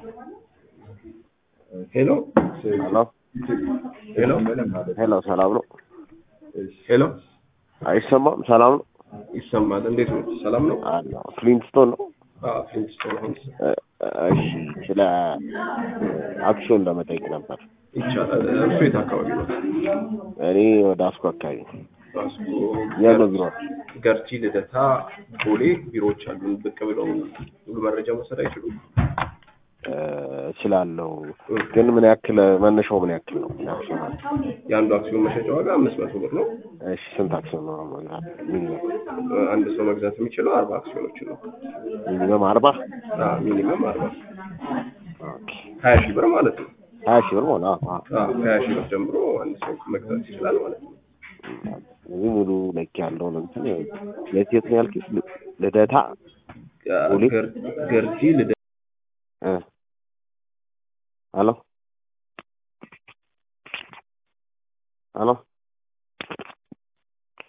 ሄሎ ሄሎ ሄሎ ሄሎ፣ ሰላም ነው? ሄሎ አይሰማም? ሰላም ነው? ይሰማል። እንዴት ነው? ሰላም ነው? አለሁ። ፍሊንትስቶን ነው? አዎ ፍሊንትስቶን ሆምስ እ- እሺ፣ ስለ አክሲዮን ለመጠየቅ ነበር። ይቻላል። እርሱ የት አካባቢ ነው? እኔ ወደ አስኮ አካባቢ ነው። ራስኮ ያለው ቢሮ ገርጂ፣ ልደታ፣ ቦሌ ቢሮዎች አሉን። ብቅ ብለው ሙሉ መረጃ መውሰድ አይችሉም? እ፣ እችላለሁ፣ ግን ምን ያክል መነሻው ምን ያክል ነው? አክሲዮን አለ? የአንዱ አክሲዮን መሸጫ ዋጋ አምስት መቶ ብር ነው። እሺ፣ ስንት አክሲዮን ነው መግዛት? ሚኒመም አንድ ሰው መግዛት የሚችለው አርባ አክሲዮኖችን ነው። ሚኒመም አርባ አዎ ሚኒመም አርባ ኦኬ። ሀያ ሺህ ብር ማለት ነው። ሀያ ሺህ ብር ሆነ። አዎ፣ አዎ። አዎ ከሀያ ሺህ ብር ጀምሮ አንድ ሰው መግዛት ይችላል ማለት ነው። እዚህ ሙሉ ለክ ያለውን እንትን የት የት ነው ያልኩት? ል- ልደታ ቦሌ? ገር- ገርጂ ልደ እ ሄሎ ሄሎ